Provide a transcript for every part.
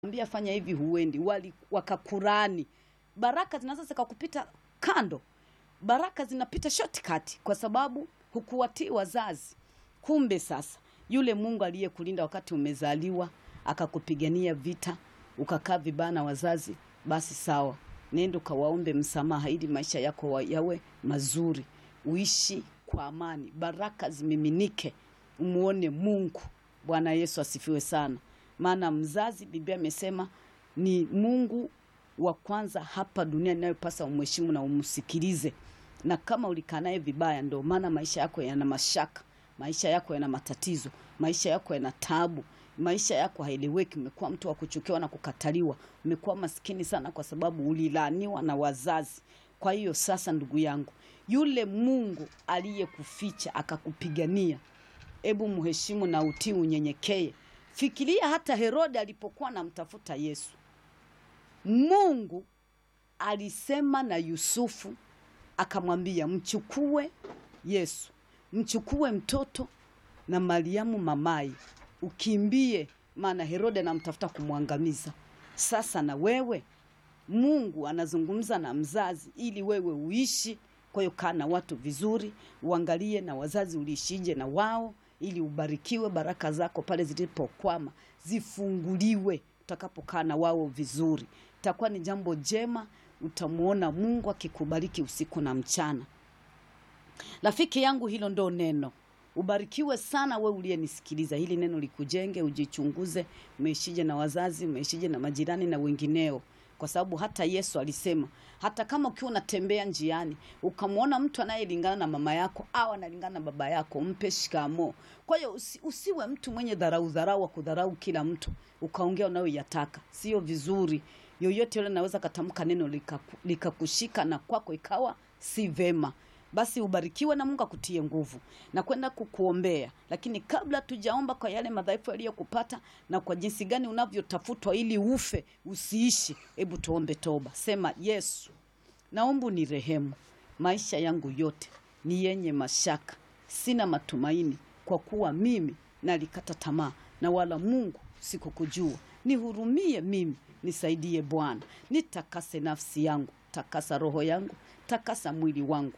ambia fanya hivi, huendi, wali wakakurani. Baraka zinaweza zikakupita kando, baraka zinapita shortcut kwa sababu hukuwatii wazazi. Kumbe sasa yule Mungu aliyekulinda wakati umezaliwa akakupigania vita ukakaa vibaya na wazazi, basi sawa, nenda ukawaombe msamaha ili maisha yako wa- yawe mazuri, uishi kwa amani, baraka zimiminike, umuone Mungu. Bwana Yesu asifiwe sana. Maana mzazi, Biblia imesema ni Mungu wa kwanza hapa duniani inayopasa umheshimu na umsikilize, na kama ulikaa naye vibaya, ndio maana maisha yako yana mashaka, maisha yako yana matatizo, maisha yako yana taabu, maisha yako haeleweki. Umekuwa mtu wa kuchukiwa na kukataliwa, umekuwa maskini sana kwa sababu ulilaaniwa na wazazi. Kwa hiyo sasa, ndugu yangu, yule Mungu aliyekuficha akakupigania, ebu mheshimu na utii, unyenyekee. Fikiria hata Herode alipokuwa anamtafuta Yesu, Mungu alisema na Yusufu akamwambia, mchukue Yesu, mchukue mtoto na Mariamu mamaye, ukimbie, maana Herode anamtafuta kumwangamiza. Sasa na wewe Mungu anazungumza na mzazi ili wewe uishi. Kwa hiyo kaa na watu vizuri, uangalie na wazazi uliishije na wao, ili ubarikiwe. Baraka zako pale zilipokwama zifunguliwe utakapokaa na wao vizuri, itakuwa ni jambo jema. Utamwona Mungu akikubariki usiku na mchana. Rafiki yangu, hilo ndo neno. Ubarikiwe sana we uliyenisikiliza. Hili neno likujenge, ujichunguze, umeishije na wazazi, umeishije na majirani na wengineo, kwa sababu hata Yesu alisema, hata kama ukiwa unatembea njiani ukamwona mtu anayelingana na mama yako au analingana na baba yako, mpe shikamo. Kwa hiyo usi, usiwe mtu mwenye dharau dharau wa kudharau kila mtu ukaongea unayoyataka, sio vizuri. Yoyote yule anaweza katamka neno likaku- likakushika na kwako ikawa si vema. Basi ubarikiwe na Mungu akutie nguvu na kwenda kukuombea. Lakini kabla tujaomba kwa yale madhaifu yaliyokupata na kwa jinsi gani unavyotafutwa ili ufe usiishi, hebu tuombe toba. Sema, Yesu, naomba unirehemu. Maisha yangu yote ni yenye mashaka, sina matumaini, kwa kuwa mimi nalikata tamaa na wala Mungu sikukujua. Nihurumie mimi, nisaidie Bwana, nitakase nafsi yangu, takasa roho yangu, takasa mwili wangu,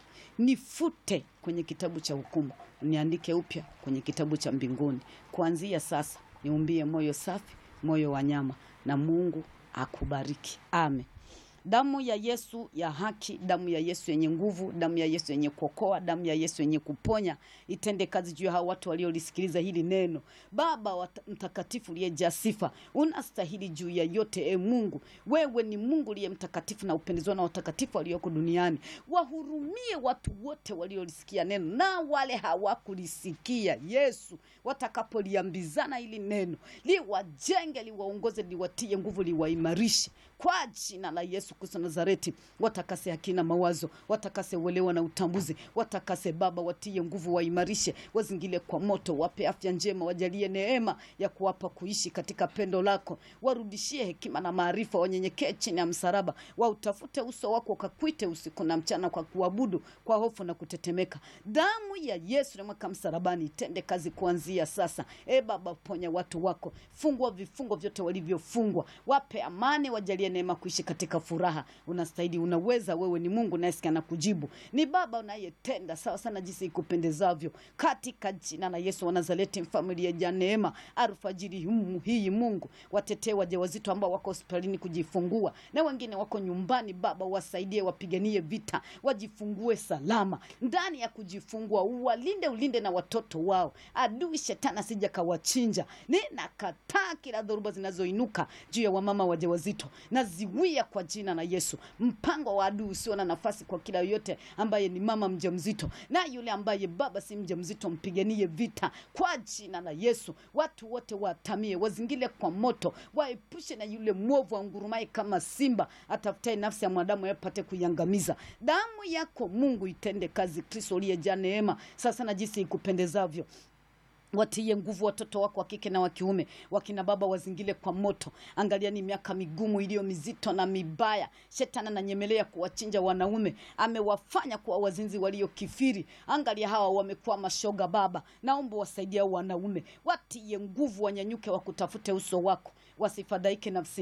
nifute kwenye kitabu cha hukumu, niandike upya kwenye kitabu cha mbinguni. Kuanzia sasa niumbie moyo safi, moyo wa nyama, na Mungu akubariki. Amen. Damu ya Yesu ya haki, damu ya Yesu yenye nguvu, damu ya Yesu yenye kuokoa, damu ya Yesu yenye kuponya itende kazi juu ya hao watu waliolisikiliza hili neno. Baba wa mtakatifu uliyejaa sifa, unastahili juu ya yote. E Mungu, wewe ni Mungu uliye mtakatifu na upendezwa na watakatifu walioko duniani. Wahurumie watu wote waliolisikia neno na wale hawakulisikia. Yesu, watakapoliambizana hili neno, liwajenge, liwaongoze, liwatie nguvu, liwaimarishe kwa jina la Yesu Kristo Nazareti. Watakase akina mawazo, watakase uelewa na utambuzi, watakase Baba, watie nguvu, waimarishe, wazingile kwa moto, wape afya njema, wajalie neema ya kuwapa kuishi katika pendo lako, warudishie hekima na maarifa, wanyenyekee chini ya msalaba, wautafute uso wako, ukakwite usiku na mchana, kwa kuabudu kwa hofu na kutetemeka. Damu ya Yesu namweka msalabani itende kazi kuanzia sasa. E Baba, ponya watu wako, fungua vifungo vyote walivyofungwa, wape amani, wajalie neema kuishi katika furaha. Unastahili, unaweza, wewe ni Mungu unayesikia na kujibu, ni Baba unayetenda sawa sana jinsi ikupendezavyo, katika jina la Yesu wa Nazareti, mfalme uliyejaa neema. Alfajiri humu hii, Mungu, watetee wajawazito ambao wako hospitalini kujifungua na wengine wako nyumbani. Baba, wasaidie, wapiganie vita, wajifungue salama ndani ya kujifungua, uwalinde, ulinde na watoto wao, adui shetani asija kawachinja. Ninakataa kila dhoruba zinazoinuka juu ya wamama wajawazito, naziwia kwa jina la Yesu. Mpango wa adui usio na nafasi kwa kila yoyote ambaye ni mama mjamzito na yule ambaye baba si mjamzito, mpiganie vita kwa jina la Yesu. Watu wote watamie, wazingile kwa moto, waepushe na yule mwovu angurumaye kama simba atafutaye nafsi ya mwanadamu yapate kuiangamiza. Damu yako Mungu itende kazi, Kristo uliyejaa neema, sasa na jinsi ikupendezavyo watie nguvu watoto wako wa kike na wa kiume, wakina baba wazingile kwa moto. Angalia ni miaka migumu iliyo mizito na mibaya. Shetani ananyemelea kuwachinja wanaume, amewafanya kuwa wazinzi waliokifiri. Angalia hawa wamekuwa mashoga. Baba, naomba wasaidia wanaume, watie nguvu, wanyanyuke, wakutafute uso wako, wasifadhaike nafsi